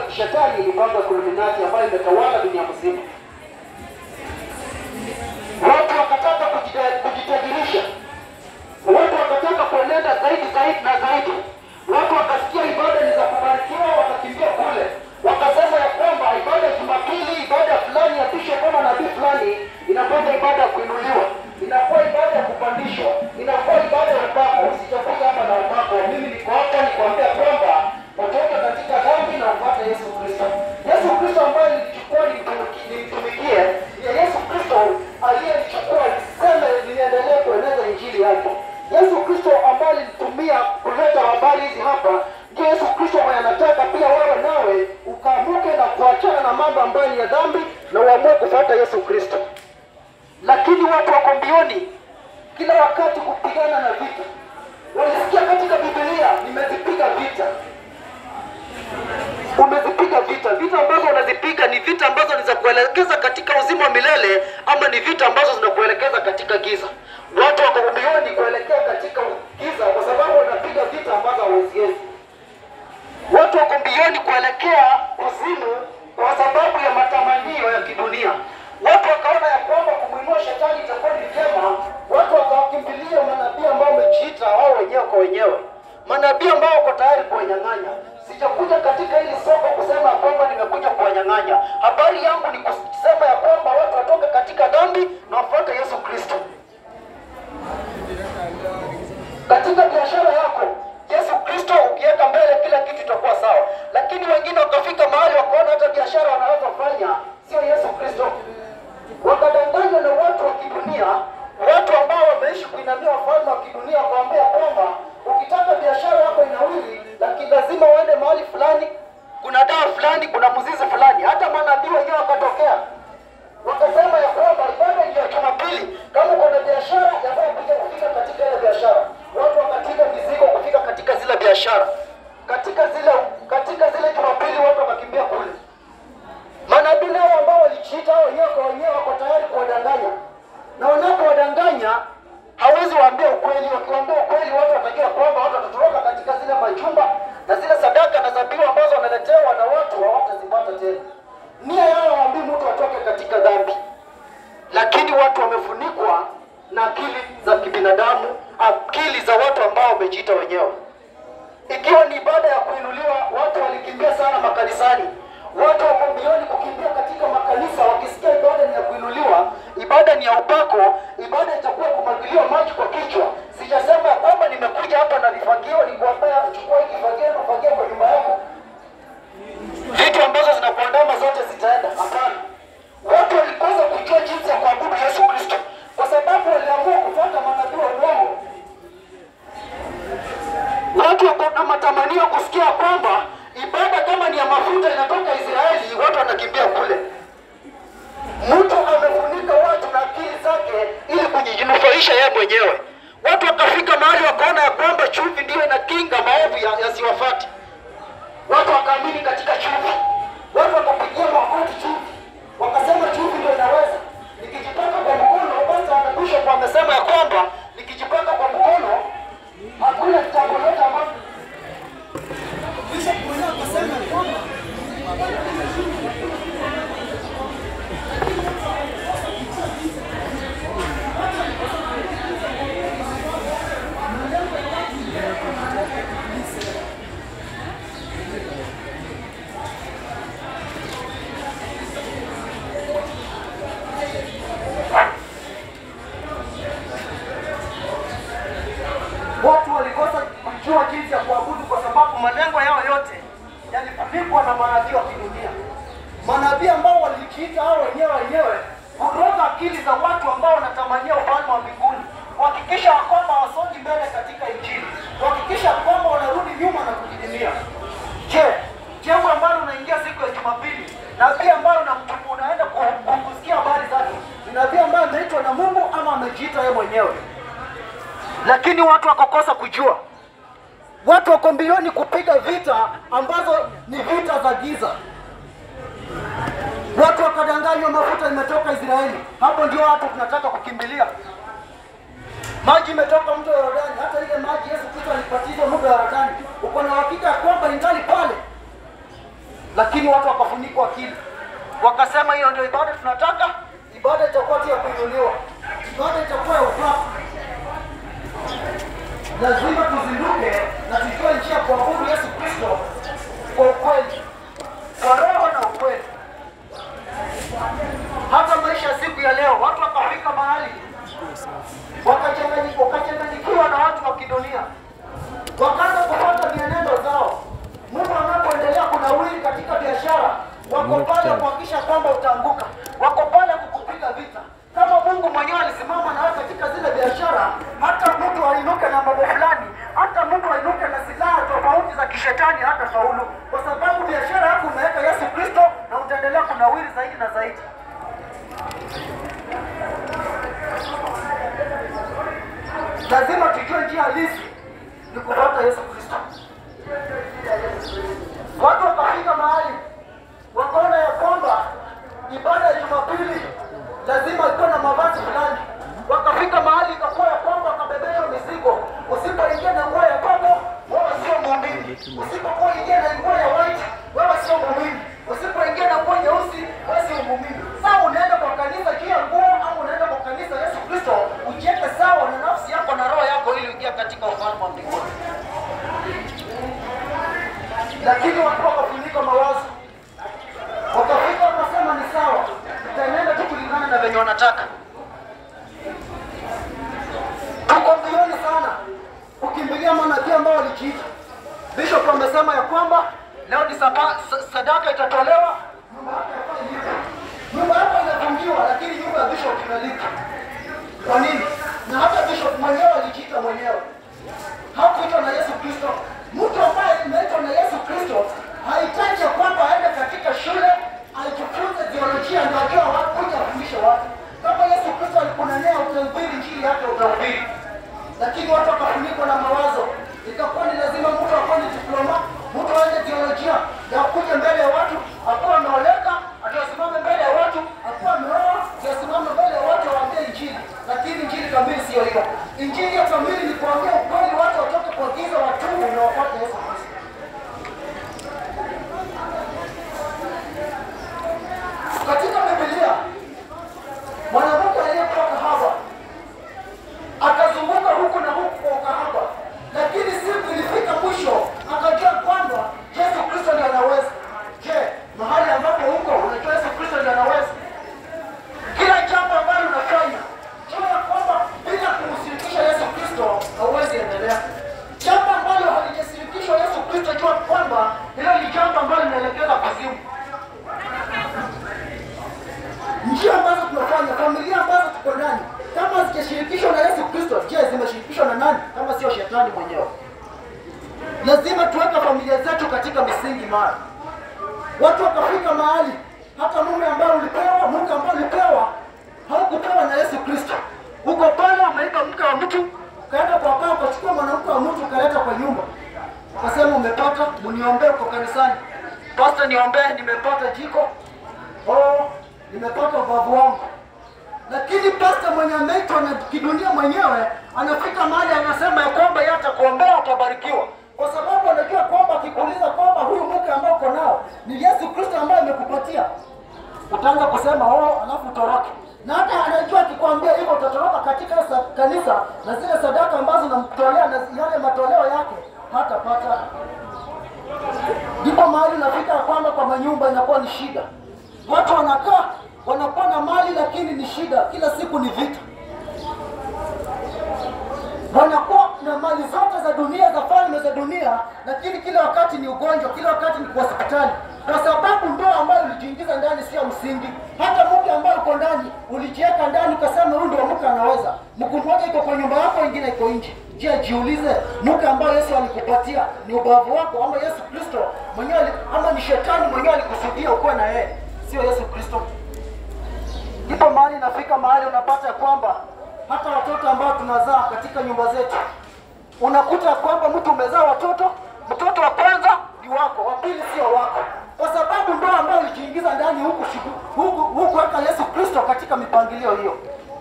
shetani ilipanga Illuminati ambayo imetawala dunia mzima. Watu wakataka kujita- kujitajirisha, watu wakataka kuenenda zaidi zaidi na zaidi. Watu wakasikia ibada ni za kubarikiwa, wakakimbia kule, wakasema ya kwamba ibada ya Jumapili, ibada fulani ya bishop kama nabii fulani inakwenda ibada ya kuinuliwa, inakuwa ibada ya kupandishwa, inakuwa ibada ya upako. Sijakuja hapa na upako, mimi niko hapa nikuambia kwamba watoke katika dhambi na upate Yesu Kristo. Yesu Kristo ambaye nilichukua nimtumikie, nimtumikie, ni Yesu Kristo aliyenichukua niseme niendelee kueneza injili yake. Yesu Kristo ambaye alinitumia kuleta habari hizi hapa, ndio Yesu Kristo mwenye anataka pia wewe nawe ukaamuke na kuachana na mambo ambayo ni ya dhambi na uamue kufuata Yesu Kristo. Lakini watu wako mbioni kila wakati kupigana na vita. Walisikia katika Biblia, nimezipiga vita umezipiga vita. Vita ambazo unazipiga ni vita ambazo ni za kuelekeza katika uzima wa milele, ama ni vita ambazo zinakuelekeza katika giza. Watu wako mbioni kuelekea katika giza, kwa sababu wanapiga vita ambazo hawaziwezi. Watu wako mbioni kuelekea kuzimu kwa sababu ya matamanio ya kidunia. Watu wakaona ya kwamba kumwinua shetani itakuwa ni vyema, watu wakawakimbilia manabii ambao wamejiita wao wenyewe kwa wenyewe, manabii ambao wako tayari kuwanyang'anya. Sijakuja katika hili soko kusema ya kwamba nimekuja kuwanyang'anya. Habari yangu ni kusema ya kwamba watu watoke katika dhambi na wafuate Yesu Kristo katika biashara yako Yesu Kristo ukiweka mbele, kila kitu itakuwa sawa. Lakini wengine wakafika mahali wakaona hata biashara wanaweza kufanya sio Yesu Kristo, wakadanganywa na watu wa kidunia, watu ambao wameishi kuinamia wafalme wa kidunia, kuambia kwamba ukitaka biashara yako inawili, lakini lazima uende mahali fulani, kuna dawa fulani, kuna mzizi fulani. Hata manabii wenyewe wakatokea wakasema ya kwamba ibada ndio ya Jumapili, kama uko na biashara yafaa kuja kufika katika ile biashara. Watu wakapiga mizigo kufika katika zile biashara, katika zile katika zile Jumapili watu wakakimbia kule. Manabii nao ambao walijiita hao wenyewe kwa wenyewe wako tayari kuwadanganya, na wanapowadanganya hawezi waambia ukweli. Wakiwaambia ukweli, watu watajua kwamba watu watatoroka katika zile majumba na zile sadaka na dhabihu ambazo wanaletewa na watu hawatazipata tena. Nia yao waambii mtu atoke katika dhambi, lakini watu wamefunikwa na akili za kibinadamu, akili za watu ambao wamejiita wenyewe. Ikiwa ni ibada ya kuinuliwa, watu walikimbia sana makanisani. Watu wako mbioni kukimbia katika makanisa, wakisikia ibada ni ya kuinuliwa, ibada ni ya upako, ibada itakuwa kumwagiliwa maji kwa kichwa. Sijasema ya kwamba nimekuja hapa na vifagio, nikuambia chukua hiki kifagio na ufagie kwa nyumba yako vitu ambazo zinakuandama zote zitaenda. Hapana, watu walikosa kujua jinsi ya kuabudu Yesu Kristo kwa sababu waliamua kufuata manabii wa uongo. Watu wako na matamanio kusikia kwamba ibada kama ni ya mafuta inatoka Israeli, watu wanakimbia kule. Mtu amefunika watu na akili zake ili kujinufaisha yeye mwenyewe. Watu wakafika mahali wakaona ya kwamba chumvi ndiyo inakinga maovu ya- yasiwafate watu wakaamini katika chumvi, watu wakapigia magoti chumvi, wakasema chumvi ndio inaweza. Nikijipaka kwa mkono, basi hata bishop amesema ya kwamba nikijipaka kwa mkono hakuna jambo lote ambalo bishop mwenyewe akasema ya kwamba watu walikosa kujua jinsi ya kuabudu kwa sababu malengo yao yote yalifunikwa na manabii wa kidunia, manabii ambao walijiita hao wenyewe wenyewe kuroga akili za watu ambao wanatamania ufalme wa mbinguni, kuhakikisha ya kwamba wasongi mbele katika Injili, kuhakikisha ya kwamba wanarudi nyuma na kujidimia. Je, jengo ambalo unaingia siku ya Jumapili, nabii ambayo unamtumu unaenda ku- ku- kusikia habari zake, ni nabii ambaye ameitwa na Mungu ama amejiita yeye mwenyewe? lakini watu wakakosa kujua. Watu wako mbioni kupiga vita ambazo ni vita za giza. Watu wakadanganywa, mafuta imetoka Israeli. Hapo ndio watu tunataka kukimbilia. Maji imetoka mto Yordani, hata ile maji Yesu Kristo alibatizwa mto Yordani, uko na hakika ya kwamba ingali pale. lakini watu wakafunikwa akili, wakasema hiyo ndio ibada tunataka. Ibada itakuwa tu ya kuinuliwa, ibada itakuwa ya upako. Lazima tuzinduke na tujue njia ya kuabudu Yesu Kristo kwa ukweli, kwa roho na ukweli. Hata maisha ya siku ya leo, watu wakafika mahali wakachanganyi- wakachanganyikiwa na watu wa kidunia, wakaanza kufuata mienendo zao. Mungu anapoendelea kunawiri katika biashara, wako pale kuhakikisha kwamba utaanguka, wako pale kukupiga vita. Kama Mungu mwenyewe alisimama nawe katika zile biashara, hata mtu ainuke na mambo fulani, hata mtu ainuke na silaha tofauti za kishetani, hata faulu, kwa sababu biashara yako umeweka Yesu Kristo na utaendelea kunawiri zaidi na zaidi. lazima tujue njia halisi ni kufuata Yesu Kristo. Watu wakafika mahali wakaona ya kwamba ibada ya Jumapili lazima ikuwe na mavazi fulani. Wakafika mahali ikakuwa ya kwamba wakabebeshwa mizigo. Usipoingia na nguo ya baba, wewe sio muumini. Usipokuwa ingia na nguo ya white, wewe sio muumini. Usipoingia na nguo nyeusi, wewe sio muumini. Sasa unaenda kwa kanisa juu ya nguo au unaenda kwa kanisa Yesu Kristo ujiweke sawa na nafsi yako na roho yako ili uingie katika ufalme wa mbinguni. Lakini watu wakafunika mawazo, wakafika wakasema ni sawa, tutaenenda tu kulingana na venye wanataka. Tuko mbioni sana kukimbilia manabii ambao walijiita. Bishop amesema ya kwamba leo ni sapa, sa- sadaka itatolewa, nyumba yako yafaa ilipe. Nyumba yako inafungiwa, lakini nyumba ya bishop inalipa. Kwa nini? Na hata bishop mwenyewe alijiita mwenyewe, hakuitwa na Yesu Kristo. Mtu ambaye imeitwa na Yesu Kristo hahitaji ya kwamba aende katika shule ajifunze theolojia ndio ajue watu kuja afundishe watu. Kama Yesu Kristo alikunenea utahubiri injili yake utahubiri, lakini watu wakafunikwa na mawazo, ikakuwa ni lazima mtu akuwe ni diploma, mtu aende theolojia na akuje mbele ya watu akuwa ameoleka, atasimame mbele ya watu akuwa ameoa, atasimame mbele ya watu awaambie injili, lakini injili kamili sio hiyo. Injili ya kamili ni kuambia ukweli, watu watoke kwa giza, watubu na wafuate Yesu Kristo. Katika Biblia mwanamke aliyekuwa kahaba akazunguka huku na huku kwa ukahaba, lakini siku ilifika mwisho akajua kwamba Yesu Kristo ndiye anaweza. Je, mahali ambapo huko unajua Yesu Kristo ndiye anaweza? Kila jambo ambalo unafanya jua ya kwamba bila kumshirikisha Yesu Kristo hauwezi endelea. Jambo ambalo halijashirikishwa Yesu Kristo, jua kwamba hilo ni jambo ambalo linaelekeza kuzimu. njia ambazo tunafanya, familia ambazo tuko ndani, kama hazijashirikishwa na Yesu Kristo, je, zimeshirikishwa na nani kama sio shetani mwenyewe? Lazima tuweke familia zetu katika misingi mara. Watu wakafika mahali hata mume ambao ulipewa, mke ambao ulipewa haukupewa na Yesu Kristo. Uko pale umeiba mke wa mtu, ukaenda kwa baba ukachukua mwanamke wa mtu ukaleta kwa nyumba, ukasema umepata, mniombee uko kanisani. Pastor, niombee, nimepata jiko. Oh, nimepata ubavu wangu. Lakini pasta mwenye ameitwa na kidunia mwenyewe anafika mahali anasema ya kwamba yeye atakuombea utabarikiwa, kwa sababu anajua kwamba akikuuliza kwamba huyu mke ambao uko nao ni Yesu Kristo ambaye amekupatia, utaanza kusema oh, alafu utoroke. Na hata anajua akikwambia hivyo utatoroka katika sa- kanisa na zile sadaka ambazo namtolea na yale matoleo yake hatapata. Ndipo mahali unafika ya kwamba kwa manyumba inakuwa ni shida. Watu wanakaa wanakuwa na mali lakini ni shida, kila siku ni vita. Wanakuwa na mali zote za dunia za falme za dunia, lakini kila wakati ni ugonjwa, kila wakati ni kwa hospitali, kwa sababu ndoa ambayo ulijiingiza ndani sio msingi. Hata mke ambaye uko ndani ulijiweka ndani ukasema huyu ndio mke anaweza. Mke mmoja iko kwa nyumba yako, ingine iko nje. Je, jiulize, mke ambayo Yesu alikupatia ni ubavu wako ama Yesu Kristo mwenyewe ali- ama ni shetani mwenyewe alikusudia ukuwe na yeye, sio Yesu Kristo? Ndipo mahali inafika mahali unapata ya kwamba hata watoto ambao tunazaa katika nyumba zetu, unakuta kwamba mtu umezaa watoto, mtoto wa kwanza ni wako, wa pili sio wako, kwa sababu ndoa ambayo ulijiingiza ndani huku huku hukuweka Yesu Kristo katika mipangilio hiyo.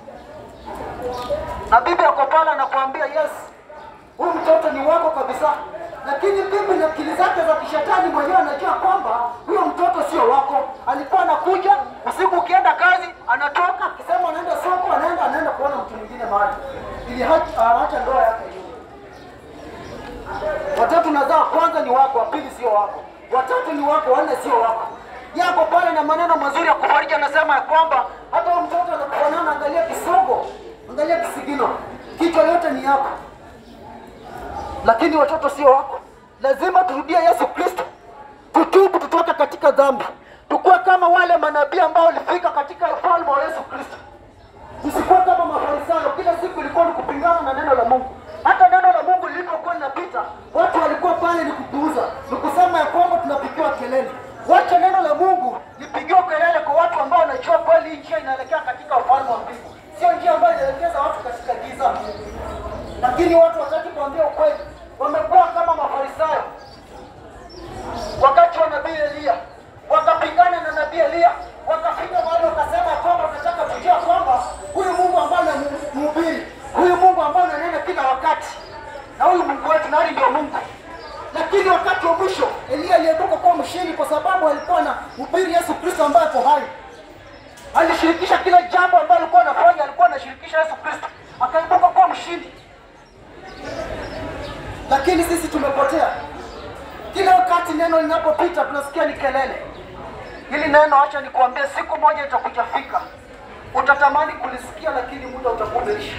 Na bibi ako pale anakuambia yes, huyu mtoto ni wako kabisa, lakini bibi na akili zake za kishetani mwenyewe anajua kwamba huyo watatu ni wako, wanne sio wako. Yako pale na maneno mazuri ya kufariji, anasema ya kwamba hata huyo mtoto anakufanana, angalia kisogo, angalia kisigino, kichwa yote ni yako, lakini watoto sio wako. Lazima turudie Yesu Kristo, tutubu, tutoke katika dhambi, tukuwe kama wale manabii ambao walifika katika ufalme wa Yesu Kristo. Tusikuwe kama Mafarisayo, kila siku ilikuwa ni kupingana na neno la Mungu. Hata neno la Mungu lilipokuwa linapita, watu walikuwa pale ni kupuuza, ni kusema ya kwamba tunapigiwa kelele. Wacha neno la Mungu lipigiwe kelele kwa watu ambao wanajua kweli hii njia inaelekea katika ufalme wa mbingu, sio njia ambayo inaelekeza watu katika giza. Lakini watu wataki kuambia ukweli, wamekuwa kama Mafarisayo wakati wa nabii Eliya wakapingana na nabii Eliya, wakafika mahali wakasema kwamba tunataka tujua kwamba huyu Mungu ambaye anamhubiri, huyu Mungu ambaye ananena kila wakati, na huyu Mungu wetu nani ndio Mungu. Lakini wakati wa mwisho Eliya aliibuka kuwa mshindi, kwa sababu alikuwa na mhubiri Yesu Kristo ambaye ako hai. Alishirikisha kila jambo ambalo alikuwa anafanya, alikuwa anashirikisha Yesu Kristo, akaibuka kuwa mshindi. Lakini sisi tumepotea. Kila wakati neno linapopita tunasikia ni kelele. Hili neno, acha nikuambie, siku moja itakuja fika, utatamani kulisikia, lakini muda utakuwa umeisha.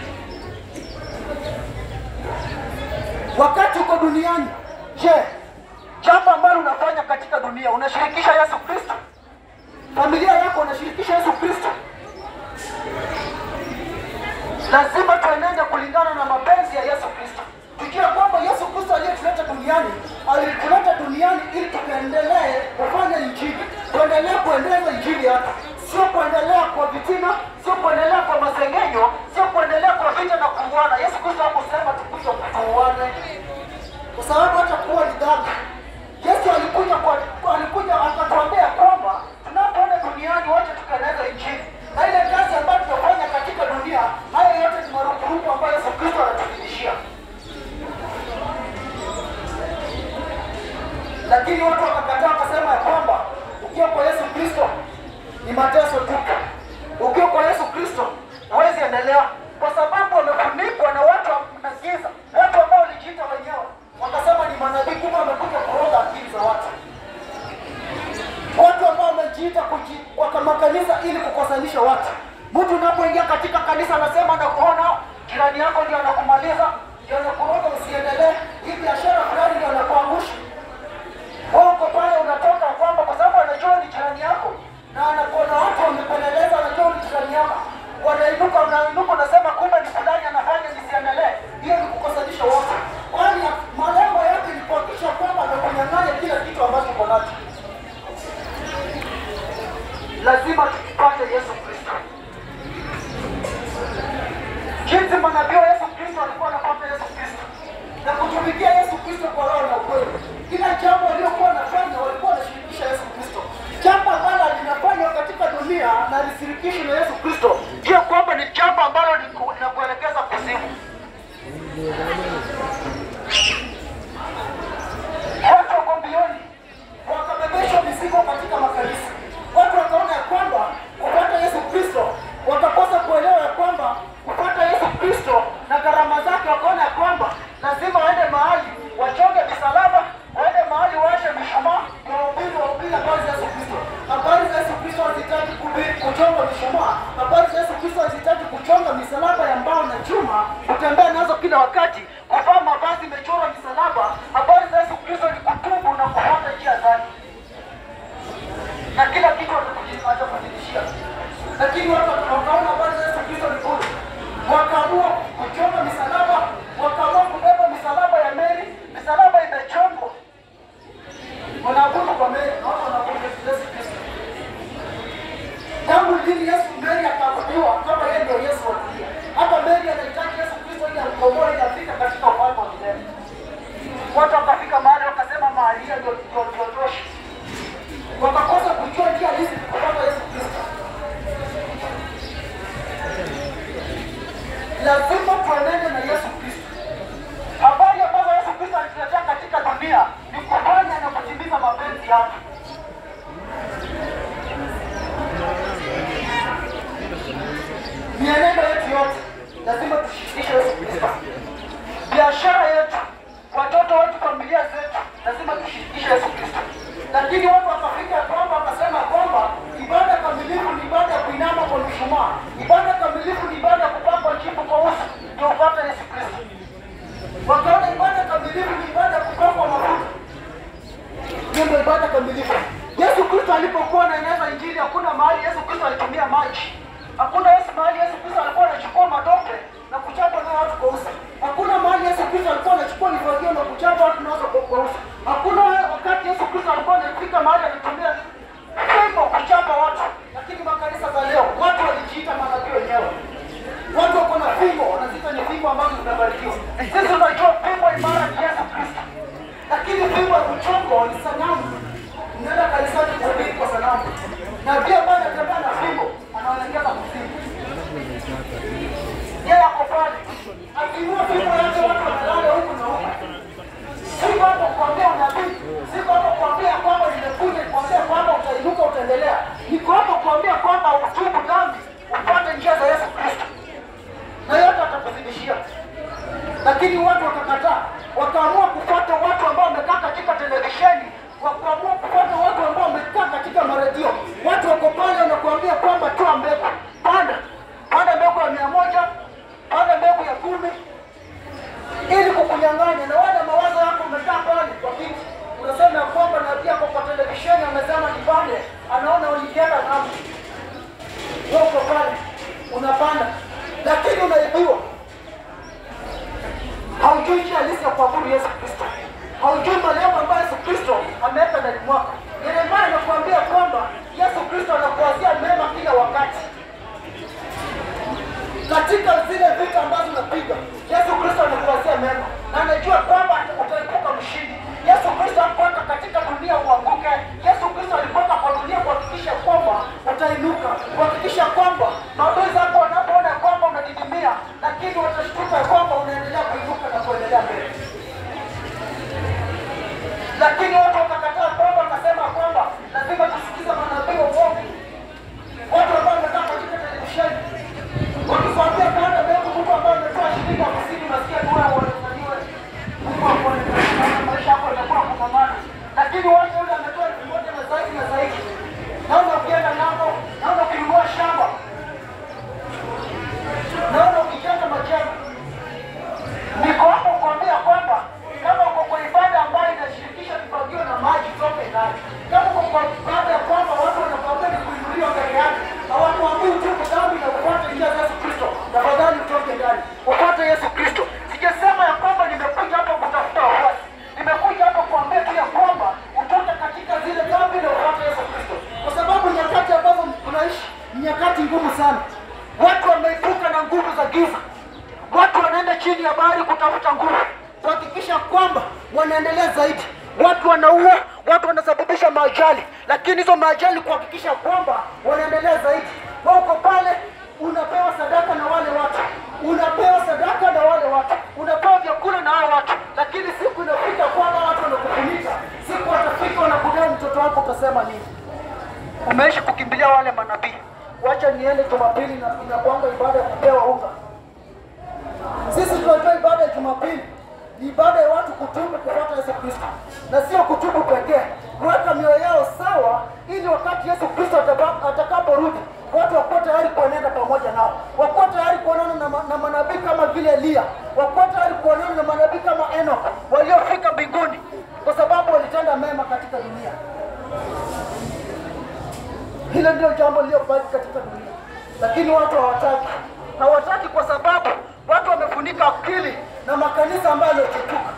Wakati uko duniani, je, jambo ambalo unafanya katika dunia unashirikisha Yesu Kristo? Familia yako unashirikisha Yesu Kristo? Lazima tuenende kulingana na mapenzi ya Yesu Kristo, tujue kwamba Yesu Kristo aliyetuleta duniani alituleta duniani ili tuendelee kufanya injili, tuendelee kuendeleza injili yake, sio kuendelea kwa vitina, sio kuendelea kwa masengenyo, sio kuendelea kwa vita na kuuana. Yesu Kristo hakusema tukuja tuuane, kwa sababu hata kuwa ni dhambi. Yesu alikuja kwa, alikuja akatuambia kwamba tunapoenda duniani wote tukaeneza injili, na ile kazi ambayo tunafanya katika dunia, haya yote ni marupurupu ambayo Yesu Kristo anatufundishia. lakini watu wakakataa, wakasema ya kwamba ukiwa kwa Yesu Kristo ni mateso tu, ukiwa kwa Yesu Kristo huwezi endelea, kwa sababu wamefunikwa na watu na giza, watu ambao walijiita wenyewe wakasema ni manabii, kumbe wamekuja kuroga akili za watu, watu ambao wamejiita kuji- waka makanisa ili kukosanisha watu. Mtu unapoingia katika kanisa anasema anakuona jirani yako ndio anakumaliza, ndio anakuroga usiendelee, hii biashara fulani ndio anakuangusha wewe uko pale unatoka kwamba kwa sababu anajua ni jirani yako na anakuona watu wamepeleleza, anajua ni jirani yako, wanainuka, unainuka, unasema kumbe ni fulani anafanya nisiendelee. Hiyo ni kukosanisha wote, kwani malengo yake ni kuhakikisha kwamba amekunyang'anya kila kitu ambacho uko nacho. Lazima tupate Yesu Kristo jinsi manabii wa Yesu Kristo walikuwa wanapata Yesu Kristo na kutumikia Yesu Kristo kwa roho na ukweli. Kila jambo waliokuwa wanafanya walikuwa wanashirikisha Yesu Kristo. Jambo ambalo linafanywa katika dunia na lisirikishwe na Yesu Kristo, jua kwamba ni jambo ambalo liku- linakuelekeza kuzimu. Watu wako mbioni, wakabebeshwa mizigo katika makanisa. Watu wakaona ya kwamba kupata Yesu Kristo, wakakosa kuelewa ya kwamba kupata Yesu Kristo na gharama zake, wakaona ya kwamba lazima waende mahali wachonge misalaba, waende mahali waashe mishumaa, ndio wahubiri wahubiri habari za Yesu Kristo. Habari za Yesu Kristo hazihitaji kuhubiri kuchonga mishumaa. Habari za Yesu Kristo hazihitaji kuchonga misalaba ya mbao na chuma, kutembea nazo kila wakati, kuvaa mavazi imechorwa misalaba. Habari za Yesu Kristo ni kutubu na kufuata njia zake, na kila kitu atakuji- atakufundishia. Lakini watu wakaona habari za Yesu Kristo ni bure, wakaamua kuchonga misalaba, wakaamua kubeba misalaba ya Meri. Misalaba imechongwa, wanaabudu kwa Meri na watu wanaabudu Yesu Kristo. Tangu lini Yesu Meri akaabudiwa kama yeye ndio Yesu wa dunia? Hata Meri anahitaji Yesu Kristo ili amkomboe ili afike katika ufalme wa milele. Watu wakafika mahali wakasema mahali hiyo ndio ndio ndio tosha, wakakosa kujua njia hizi kupata Yesu Kristo. Lazima tuenende na Yesu Kristo. Habari ambazo Yesu Kristo alituletea katika dunia ni kufanya na kutimiza mapenzi yake. Mienendo yetu yote lazima tushirikishe Yesu Kristo. Biashara yetu, watoto wetu, familia zetu, lazima tushirikishe Yesu Kristo. lakini watu wakafika kwamba wakasema kwamba ibada kamilifu ni ibada ya kuinama kwa mishumaa, ibada kamilifu ni ibada ya kupakwa chipu kwa uso ndio upate Yesu Kristo. Wakaona ibada kamilifu ni ibada ya kupakwa mafuta, hiyo ndio ibada kamilifu. Yesu Kristo alipokuwa anaeneza injili, hakuna mahali Yesu Kristo alitumia maji. Hakuna Yesu mahali Yesu Kristo alikuwa anachukua matope na kuchapa nayo watu kwa uso. Hakuna mahali Yesu Kristo alikuwa anachukua mifagio na kuchapa watu nazo kwa kwa uso. Hakuna wakati Yesu Kristo alikuwa anafika mahali akitumia fimbo kuchapa watu. Lakini makanisa za leo watu walijiita manabii wenyewe. Watu wako na fimbo, wanaziita ni fimbo ambazo zimebarikiwa. Sisi tunajua fimbo imara ni Yesu Kristo, lakini fimbo ya kuchongo ni sanamu. Unaenda kanisani kuhubiri kwa sanamu, na pia ambaye anatembea na fimbo anaelekeza kuzimu. Yeye ako pale akiinua fimbo yake, watu wanalala huku na huku. Siko hapo kuambia unabii, siko hapo kuambia kwamba nimekuja kuambia kwamba utainuka, utaendelea. Niko hapo kuambia kwamba utubu dhambi, upate njia za Yesu Kristo na yote atakuzidishia. Lakini watu wakakataa, wakaamua kufuata watu ambao wamekaa katika televisheni, wakaamua kufuata watu ambao wamekaa katika maredio. Watu wako pale wanakuambia kwamba toa mbegu, panda panda mbegu ya mia moja, panda mbegu ya kumi, ili kukunyang'anya. Na wale mawazo yako umekaa pale kwa kiti, unasema ya kwamba nabii ako kwa televisheni amesema nipande, anaona ulikienda nami wewe uko pale unapanda, lakini unaibiwa. Haujui njia halisi ya kuabudu Yesu Kristo, haujui malengo ambayo Yesu Kristo ameweka ndani mwako. Yeremia anakuambia kwamba Yesu Kristo anakuwazia mema kila wakati katika zile vita ambazo unapiga. Yesu Kristo anakuwazia mema na anajua kwamba utaepuka mshindi. Yesu Kristo hakuweka katika dunia uanguke. Yesu Kristo alikuweka kwa dunia kuhakikisha kwamba utainuka, kuhakikisha kwamba maadui zako wanapoona kwamba unadidimia, lakini watashtuka kwamba unaendelea kuinuka na kuendelea mbele. Lakini watu wakakataa kwamba, wakasema kwamba lazima tusikize manabii wa uongo, watu ambao wamekaa katika televisheni wakikwambia kwamba mbegu Mungu ambaye ametoa shilingi hamsini unasikia tu wewe unafanywa Mungu akuonekana maisha yako yatakuwa kupambana, lakini watu yule ametoa elfu moja na zaidi na zaidi, naona ukienda ng'ambo, naona ukinunua shamba, naona ukijenga majengo. Niko hapo kuambia kwamba kama uko kwa ibada ambayo inashirikisha vifagio na maji, toke ndani. Kama uko kwa ibada ya kwamba watu wanakwambia ni kuinuliwa mbele yake, hawakuambii utubu dhambi na kufuata njia za Yesu Kristo, tafadhali utoke ndani, ufuate Yesu Kristo. Sijasema ya kwamba nimekuja hapa kutafuta wafuasi, nimekuja hapa kuambia tu ya kwamba utoke katika zile dhambi na ufuate Yesu Kristo, kwa sababu nyakati ambazo tunaishi ni nyakati ngumu sana. Watu wameibuka na nguvu za giza, watu wanaenda chini ya bahari kutafuta nguvu, kuhakikisha kwamba wanaendelea zaidi. Watu wanaua, watu wanasababisha maajali, lakini hizo maajali kuhakikisha kwamba wanaendelea zaidi. Wewe uko pale unapewa sadaka na wale watu, unapewa sadaka na wale watu, unapewa vyakula na hao watu, lakini siku inafika kwamba watu wanakufunika, siku watafika wanakudai mtoto wako, utasema nini? Umeishi kukimbilia wale manabii. Wacha niende Jumapili na inakuanga ibada ya kupewa unga. Sisi tunajua ibada ya Jumapili ni ibada ya watu kutubu kufuata Yesu Kristo, na sio kutubu pekee, kuweka mioyo yao sawa, ili wakati Yesu Kristo ataka- atakaporudi watu wakuwa tayari kuenenda pamoja nao, wakuwa tayari kuonana na, ma- na manabii kama vile Eliya, wakuwa tayari kuonana na manabii kama Enoch waliofika mbinguni, kwa sababu walitenda mema katika dunia. Hilo ndio jambo lililobaki katika dunia, lakini watu hawataki. Hawataki kwa sababu watu wamefunika akili na makanisa ambayo yamechipuka,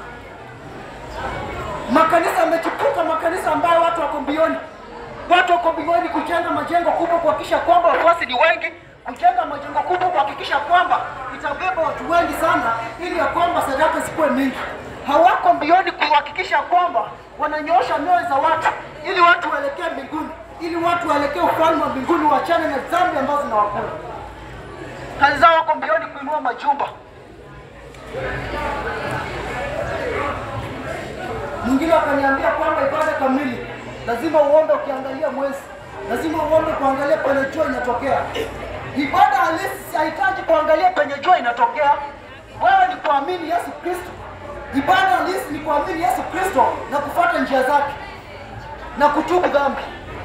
makanisa yamechipuka, makanisa ambayo watu wako mbioni, watu wako mbioni kujenga majengo kubwa, kuhakikisha kwamba wafuasi ni wengi, kujenga majengo kubwa, kuhakikisha kwamba itabeba watu wengi sana, ili ya kwamba sadaka zikuwe mingi. Hawako mbioni kuhakikisha kwamba wananyoosha mioyo za watu, ili watu waelekee mbinguni, ili watu waelekee ufalme wa mbinguni, wachane na dhambi ambazo zinawakula. Kazi zao wako mbioni kuinua majumba. Mwingine akaniambia kwamba ibada kamili lazima uombe ukiangalia mwezi, lazima uombe kuangalia penye jua inatokea. Ibada halisi hahitaji kuangalia penye jua inatokea. Wewe ni kuamini Yesu Kristo. Ibada halisi ni kuamini Yesu Kristo na kufuata njia zake. na kutubu dhambi.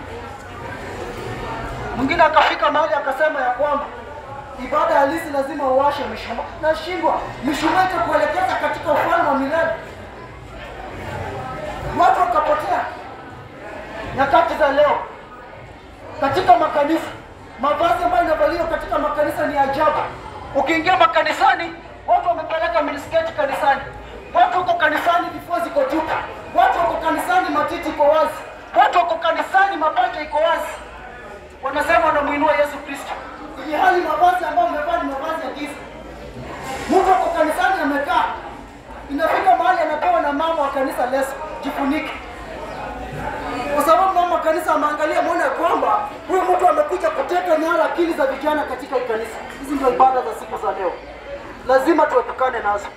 Mwingine akafika mahali akasema ya kwamba ibada halisi lazima uwashe mishumaa. Nashindwa, mishumaa itakuelekeza katika ufalme wa milele. Watu wakapotea. Nyakati za leo katika makanisa, mavazi ambayo inavaliwa katika makanisa ni ajabu. Ukiingia makanisani, watu wamepeleka minisketi kanisani, watu wako kanisani, vifua ziko tupu, watu wako kanisani, matiti iko wazi, watu wako kanisani, mapaja iko wazi, wanasema wanamuinua Yesu Kristo, ili hali mavazi ambayo wamevaa ni mavazi ya giza. Mtu ako kanisani amekaa, inafika mahali anapewa na mama wa kanisa leso, jifunike kwa sababu mama kanisa ameangalia mwone ya kwamba huyu mtu amekuja kuteka nyara akili za vijana katika hii kanisa. Hizi ndio ibada za siku za leo, lazima tuepukane nazo.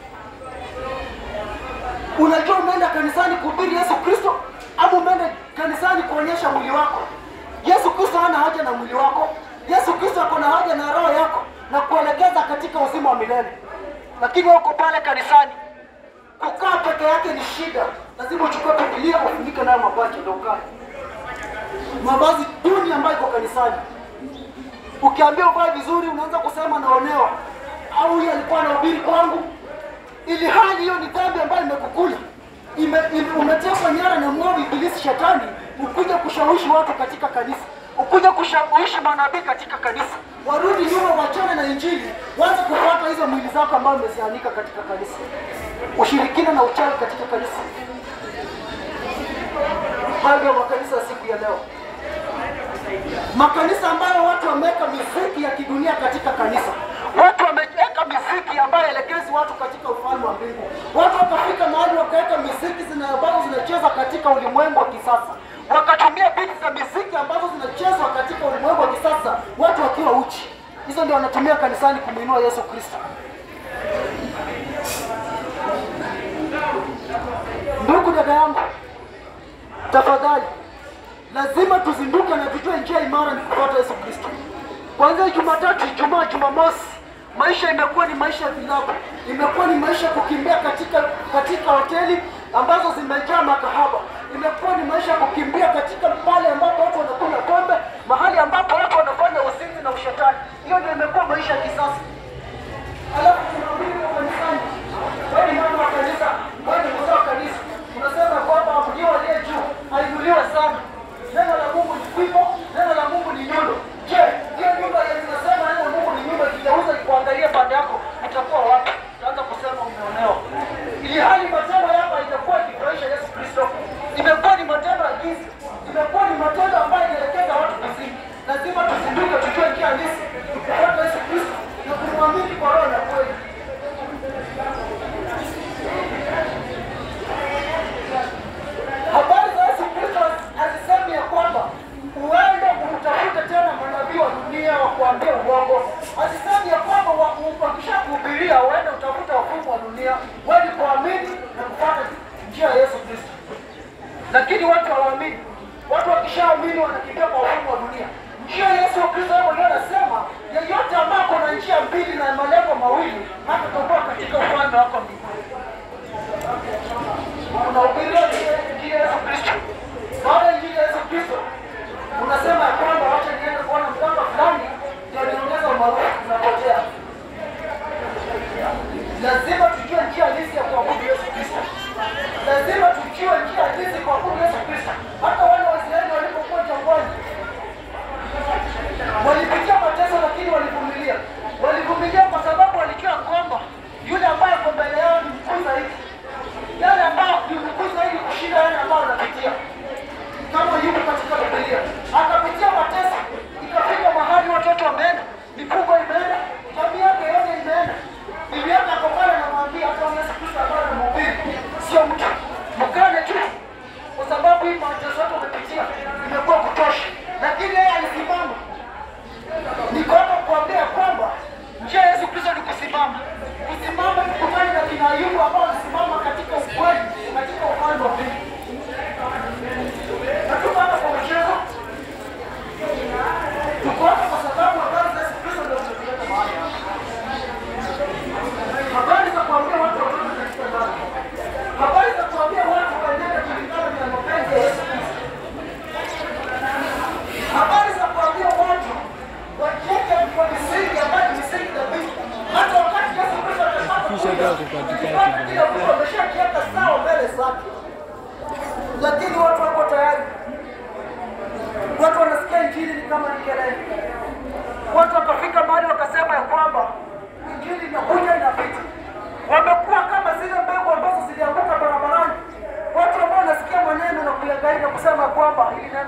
Unajua umeenda kanisani kuhubiri Yesu Kristo ama umeenda kanisani kuonyesha mwili wako? Yesu Kristo hana haja na mwili wako. Yesu Kristo ako na haja na roho yako na kuelekeza katika uzima wa milele, lakini wewe uko pale kanisani kukaa peke yake ni shida. Lazima uchukue Biblia ufunike nayo mapacha ndio ukae. Mavazi duni ambayo iko kanisani, ukiambia uvae vizuri unaanza kusema naonewa, au huyu alikuwa anahubiri kwangu, ili hali hiyo ni dhambi ambayo imekukula ime, ime, umetekwa nyara na mwovu ibilisi shetani, ukuja kushawishi watu katika kanisa, ukuja kushawishi manabii katika kanisa, warudi nyuma, wachane na Injili, waanze kufuata hizo mwili zako ambazo umezianika katika kanisa, ushirikina na uchawi katika kanisa. Hayo ndio makanisa ya siku ya leo, makanisa ambayo watu wameweka miziki ya kidunia katika kanisa watu wameweka miziki ambayo elekezi watu katika ufalme wa mbingu. Watu wakafika mahali wakaweka miziki zina ambazo zinachezwa katika ulimwengu wa kisasa, wakatumia biti za miziki ambazo zinachezwa katika ulimwengu wa kisasa, watu wakiwa uchi. Hizo ndio wanatumia kanisani kumwinua Yesu Kristo. Ndugu dada yangu, tafadhali, lazima tuzinduke na tujue njia imara ni kufuata Yesu Kristo. Kuanzia Jumatatu, Ijumaa, Jumamosi, maisha imekuwa ni maisha ya vilabu, imekuwa ni maisha ya kukimbia katika katika hoteli ambazo zimejaa makahaba, imekuwa ni maisha ya kukimbia katika pale ambapo watu wanakunywa pombe, mahali ambapo watu wanafanya uzinzi na ushetani. Hiyo ndio imekuwa maisha ya kisasa. Alafu tunarudi kwa kanisani, wewe ni mama wa kanisa, wewe ni mzee wa kanisa, unasema kwamba mlio aliye juu ainuliwe sana. Neno la Mungu ni fimbo, neno la Mungu ni nyundo. Je, hiyo nyumba yenye inasema neno la Mungu ni nyundo ikigeuza ikuangalie pande yako, utakuwa wapi? Utaanza kusema umeonewa, ili hali matendo yako haitakuwa ikifurahisha Yesu Kristo. Imekuwa ni matendo ya giza, imekuwa ni matendo ambayo inaelekeza watu kuzimu. Lazima tuzinduke, tujue njia halisi, tukufuata Yesu Kristo na kumwamini kwa roho na kweli. Habari za Yesu Kristo hazisemi ya kwamba uende utafute tena manabii wa dunia wa kuambia uongo. Hazisemi ya kwamba wa- wakishakuhubiria uende utafute wafumu wa dunia, wewe ni kuamini na kufuata njia ya Yesu Kristo. Lakini watu hawaamini. Watu wakishaamini wanakimbia kwa wafumu wa dunia. Njia ya Yesu Kristo yeye mwenyewe anasema yeyote ambaye ako na njia mbili na malengo mawili hatatoboa katika ufalme wako mbinguni unahubiria injili ya Yesu Kristo. Baada ya injili ya Yesu Kristo unasema ya kwamba wacha niende kuona mganga fulani ndio niongeza umaarufu, unapotea. Lazima tujue njia halisi ya kuabudu Yesu Kristo. Lazima tujue njia halisi ya kuabudu Yesu Kristo. Hata wale Waisraeli walipokuwa jangwani walipitia mateso, lakini walivumilia. Walivumilia kwa sababu walijua kwamba yule ambaye ako mbele yao ni mkuu zaidi yale ambayo ni mkuu zaidi kushinda yale ambayo wanapitia. Kama yuko katika Biblia, akapitia mateso, ikafika mahali watoto wameenda, mifugo imeenda, jamii yake yote imeenda. Bibi yake ako pale anamwambia hata Yesu Kristo ambaye anamhubiri sio mtu, mkane tu, kwa sababu hii mateso yote umepitia imekuwa kutosha, lakini yeye alisimama. Niko hapa kuambia kwamba njia ya Yesu Kristo ni kusimama, kusimama ni kufanya na kina Ayubu ambao walisimama katika ukweli, katika ufalme wa mbingu. Na tuko hapa kwa mchezo, tuko hapa kwa sababu habari za Yesu Kristo ndio zinatuleta mahali hapa. Habari za kuambia watu watoke katika dhambi, habari za kuambia watu waendelee kulingana na mapenzi ya Yesu Kristo.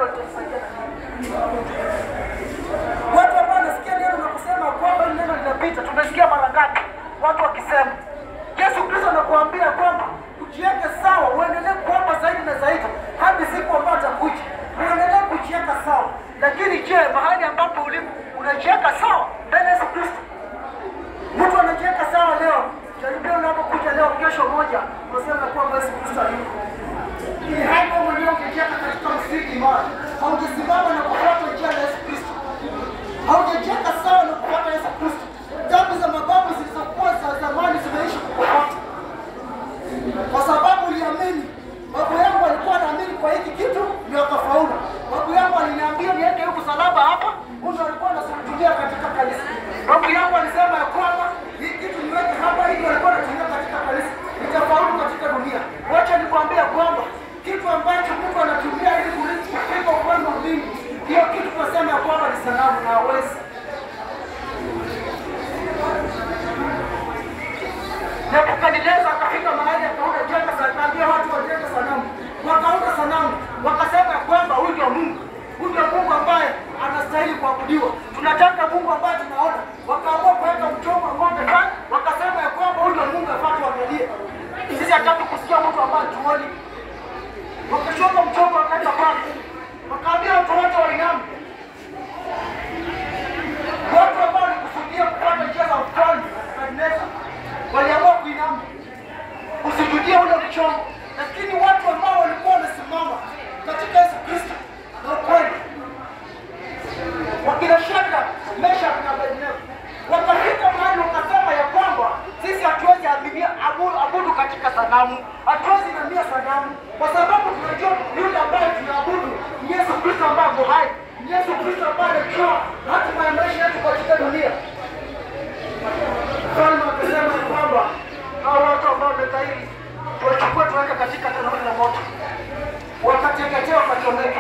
neno litasaidia na nini? Watu ambao wanasikia neno na kusema kwamba hili neno linapita, tumesikia mara ngapi watu wakisema. Yesu Kristo anakuambia kwamba ujiweke sawa, uendelee kuomba zaidi na zaidi hadi siku ambayo atakuja, uendelee kujiweka sawa. Lakini je, mahali ambapo ulipo unajiweka sawa mbele ya Yesu Kristo? Mtu anajiweka sawa leo, jaribio unapokuja leo, kesho moja unasema kwamba Yesu Kristo hayuko ili hali wewe mwenyewe ungejiweka katika msingi imara, haujasimama na kufuata njia ya Yesu Kristo, haujajiweka sawa na kufuata Yesu Kristo. Dhambi za mababu zilizokuwa za zamani zimeishi kukufuata kwa sababu uliamini. Babu yangu alikuwa anaamini kwa hiki kitu ndio akafaulu. Babu yangu aliniambia niweke huku salaba hapa, huyu alikuwa anasujudia katika kanisa. Babu yangu alisema ya kwamba hii kitu niweke hapa, hili alikuwa anatumia katika kanisa, nitafaulu katika dunia. Wacha nikwambia kwamba kitu ambacho Mungu anatumia ili kurithi kufika ufalme wa mbingu, hiyo kitu tunasema ya kwamba ni sanamu na hawezi Nebukadneza akafika mahali akaunda jengo, akaambia watu wajenge sanamu, wakaunda sanamu, wakasema ya kwamba huyu ndio Mungu, huyu ndio Mungu ambaye anastahili kuabudiwa. Tunataka Mungu ambaye tunaona. Wakaamua kuweka mchongo wa ng'ombe pale, wakasema ya kwamba huyu ndio Mungu afaa tuangalie. Sisi hataki kusikia mtu ambaye tuoni. Wakachonga mchongo wakaweka pale, wakaambia watu wote wainame. Watu ambao walikusudia kupata njia za mfalme Nebukadneza waliamua kuinama kusujudie ule mchongo, lakini watu ambao walikuwa wamesimama katika Yesu Kristo na ukweli, wakina Shadraka, Meshaki na Abednego wakafika mahali wakasema ya kwamba sisi hatuwezi aminia abu- abudu katika sanamu, hatuwezi inamia sanamu kwa sababu tunajua yule ambaye tunaabudu ni Yesu Kristo ambaye ako hai, ni Yesu Kristo ambaye anajua hatima ya maisha yetu katika dunia. Mfalme akasema ya kwamba hao watu ambao wamekaidi tuwachukue tuweke katika tanuri la moto, wakateketea wakachomeka.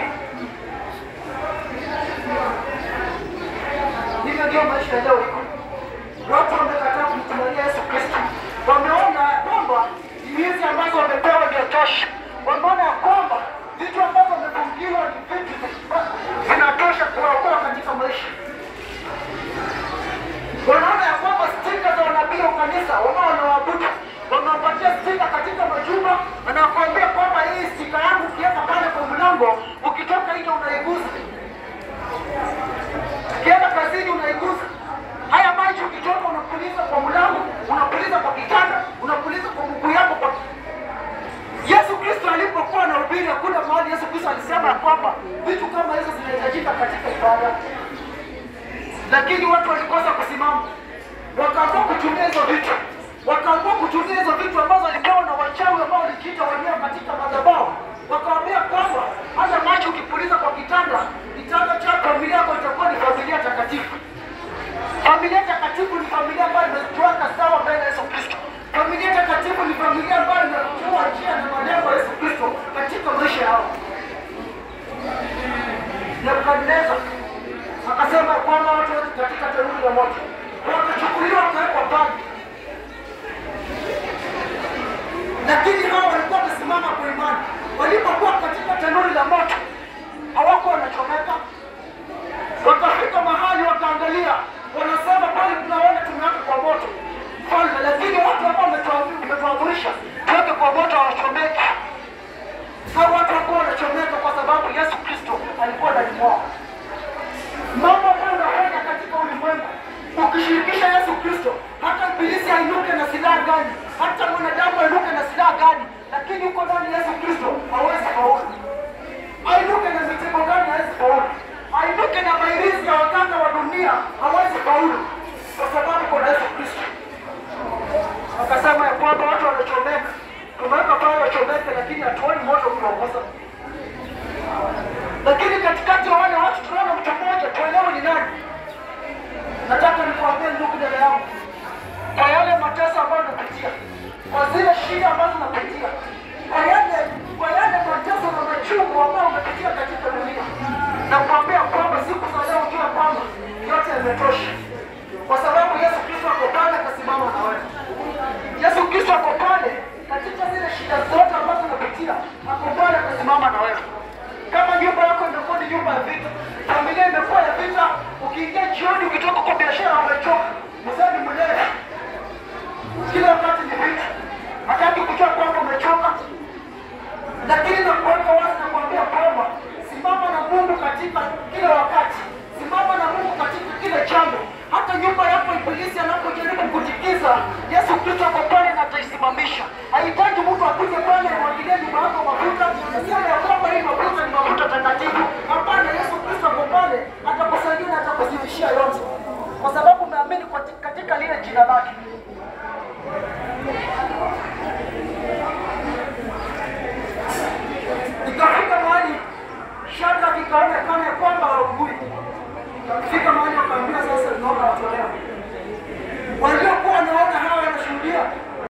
Hivyo ndio maisha leo iko. Watu wamekataa kumtumania Yesu Kristo, wameona ya kwamba hizi ambazo wamepewa ndio tosha, wameona ya kwamba vitu ambavyo wamefungiwa ni vitu vinatosha kuwaokoa katika maisha wanaona ya kwamba stika za wanabii wa kanisa wao wanawaabudu wanawapatia stika katika majumba, anakuambia kwamba hii stika yangu ukiweka pale kwa mlango, ukitoka nje unaigusa, ukienda kazini unaigusa. Haya maji ukitoka unapuliza kwa mlango, unapuliza kwa kitanda, unapuliza kwa mguu yako kwa Yesu Kristo alipokuwa anahubiri, hakuna mahali Yesu Kristo alisema ya kwamba vitu kama hizo zinahitajika katika ibada lakini watu walikosa kusimama, wakaamua kutumia hizo vitu, wakaamua kutumia hizo vitu ambazo walipewa na wachawi ambao walijiita wenyewe katika madhabahu, wakawambia kwamba hata maji ukipuliza kwa kitanda, kitanda cha familia yako itakuwa ni familia takatifu. Familia takatifu ni familia ambayo imetuweka sawa mbele ya Yesu Kristo. Familia takatifu ni familia ambayo inajua njia na malengo ya Yesu Kristo katika maisha yao. Nebukadneza akasema kwamba watu wote katika tanuri la moto wakachukuliwa wakawekwa pale, lakini hao walikuwa wamesimama kwa imani. Walipokuwa katika tanuri la moto hawakuwa wanachomeka, wakafika mahali wakaangalia, wanasema kweli, tunaona tumeweka kwa moto mfalme, lakini watu ambao umetuamri- umetuamrisha tuweke kwa moto hawachomeki. Hao watu wakuwa wanachomeka kwa sababu Yesu Kristo alikuwa ndani mwao mambo ambayo unafanya katika ulimwengu ukishirikisha Yesu Kristo, hata ibilisi ainuke na silaha gani, hata mwanadamu ainuke na silaha gani, lakini uko ndani ya Yesu Kristo hawezi faulu. Ainuke na mitego gani, hawezi faulu. Ainuke na mairizi ya waganga wa dunia, hawezi faulu, kwa sababu kuna Yesu Kristo. Akasema ya kwamba watu wanachomeka, tumeweka pale wachomeke, lakini hatuoni moto ukiwagusa lakini katikati ya wale watu tunaona mtu mmoja, tuelewe ni nani. Nataka nikuambie ndugu, dada yangu, kwa yale mateso ambayo unapitia, kwa zile shida ambazo unapitia, kwa yale kwa yale mateso na machungu ambayo umepitia katika dunia, na kuambia kwamba siku za leo ujue kwamba yote yametosha, kwa sababu Yesu Kristo ako pale, akasimama na wewe. Yesu Kristo ako pale katika zile shida zote ambazo unapitia, ako pale, akasimama na wewe kama ndio jina lake. Ikafika mahali Shadraka ikaonekana ya kwamba haugui. Ikafika mahali wakaambia sasa tunaomba watolewe. Walio